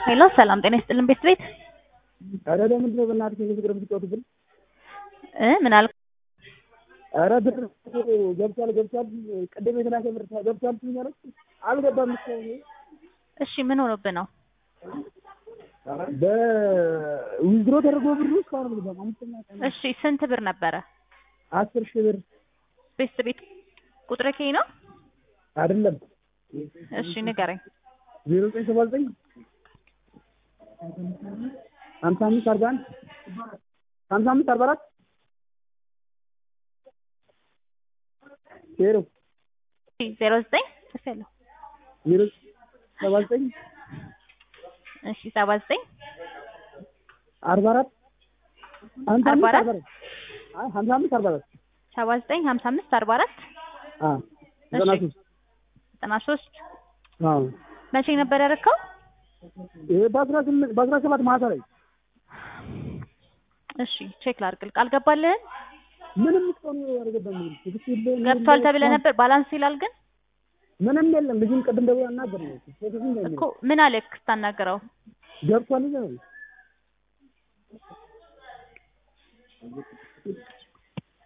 ሄሎ ሰላም ጤና ይስጥልን ቤት ቤት ኧረ ለምንድን ነው በእናትህ እንደዚህ ብር የምትጫወቱብን? እ ምን አልክ? ኧረ ብር ገብቷል ገብቷል ቅድም የተላከ ብር ገብቷል ትኛለች አልገባም እስካሁን እሺ ምን ሆኖብህ ነው? በዊዝድሮ ተደርጎ ብሩ እስካሁን አልገባም። አምስተኛ ቀን እሺ ስንት ብር ነበረ? አስር ሺህ ብር ቤት ቤት ቁጥር ከይ ነው? አይደለም እሺ ንገረኝ። ዜሮ ዘጠኝ ሰባ ዘጠኝ ሀምሳ አምስት አርባ አንድ ሀምሳ አምስት አርባ አራት ዜሮ ዜሮ ዘጠኝ ጽፌያለሁ። ዜሮ ሰባ ዘጠኝ እሺ ሰባ ዘጠኝ አርባ አራት ሀምሳ አርባ አምስት አራት አርባ አራት አይ ሀምሳ አምስት አርባ አራት ሰባ ዘጠኝ ሀምሳ አምስት አርባ አራት አ ዘጠና እሺ። ሶስት ዘጠና ሶስት አዎ መቼ ነበር ያደረከው? ይሄ በአስራ ስምንት በአስራ ሰባት ማታ ላይ እሺ ቼክ ላድርግልህ። አልገባልህም? ምንም እስካሁን አልገባም። ትክክል የለም። ገብቷል ተብለህ ነበር። ባላንስ ይላል ግን ምንም የለም። ልጁን ቅድም ደውዬ አናገር ነው ትክክል እኮ ምን አለክ ስታናግረው? ገብቷል ይላል